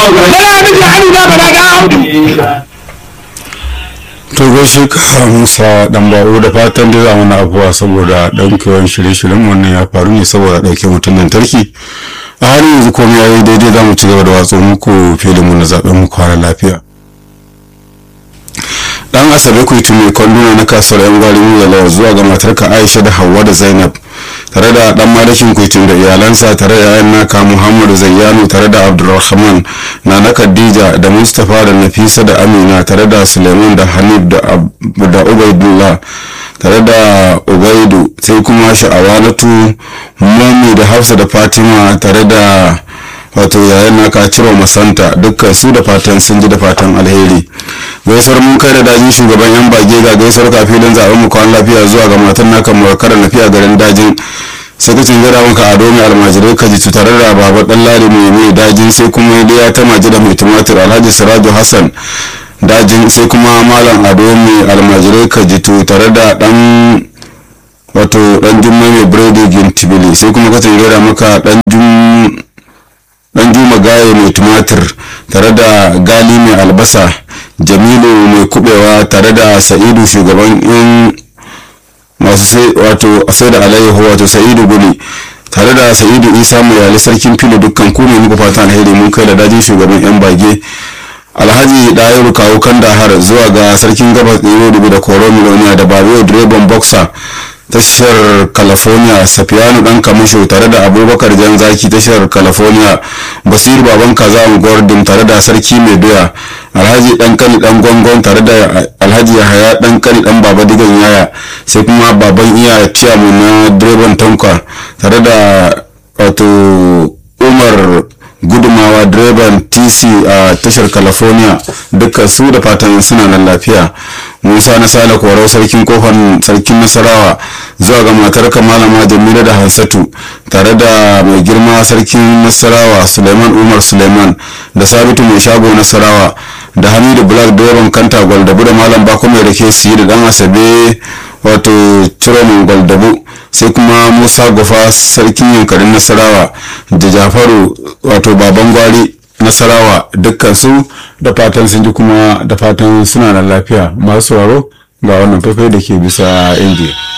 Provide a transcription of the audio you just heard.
bala miji hannu na bala ga audu to gaishe ka musa dan ba'u da fatan da za mana abuwa saboda ɗaukewan shirye-shiryen wannan ya faru ne saboda ɗauke mutum lantarki a halin yanzu komai ya yi daidai za mu ci gaba da watsa muku filinmu na zaɓen mu kwana lafiya dan asabe ku mai kwanduna na kasuwar yan gwari mu da zuwa ga matarka aisha da hauwa da zainab tare da dan malikin kuitin da iyalansa tare da yayan naka muhammadu zayyano tare da abdulrahman na na khadija da mustapha da nafisa da amina tare da suleiman da hanif da ubaidullah tare da ubaidu sai kuma sha'awanatu mami da hafsa da fatima tare da wato yayan naka ciro masanta dukkan su da fatan sun ji da fatan alheri gaisuwar mun kai da dajin shugaban yan bage ga gaisuwar kafilin zaben mu kwan lafiya zuwa ga matan naka murakar lafiya garin dajin sakacin jira maka ado mai almajirai ka ji tare da baba dan lari mai mai dajin sai kuma ya ta maji da mai tumatir alhaji siraju hassan dajin sai kuma malam ado mai almajirai ka ji tare da dan wato dan jumma mai biredi gintibili sai kuma kacin jira maka dan jum dan juma gaye mai tumatir tare da gali mai albasa jamilu mai kubewa tare da sa'idu shugaban yan masu sai wato sai da alayyahu wato sa'idu guli tare da sa'idu isa mai yali sarkin filo dukkan ku ne muku fata alheri mun kai da dajin shugaban yan bage alhaji dayiru kawo kan dahar zuwa ga sarkin gabas ɗero dubu da koro miloniya da babiyo direban boxer tashar california safiyanu dan kamisho tare da abubakar jan zaki tashar california basir baban kaza gordon tare da sarki mai doya alhaji dan kani dan gongon tare da alhaji yahaya dan kani dan baba digan yaya sai kuma baban iya ciyamu na direban tonka tare da wato umar gudumawa direban tc a tashar california dukkan su da fatan suna nan lafiya musa na sale korau sarkin kofar sarkin nasarawa zuwa ga matar malama jamila da hansatu tare da mai girma sarkin nasarawa suleiman umar suleiman da sabitu mai shago nasarawa da hamidu black direban kanta gwaldabu da malam bako mai rake siyi da dan asabe wato ciroman gwaldabu sai kuma musa gufa sarkin yankarin nasarawa da jafaru wato baban gwari nasarawa dukkan su da fatan sun ji kuma da fatan suna da lafiya masu sauraro ga wannan faifai da ke bisa indiya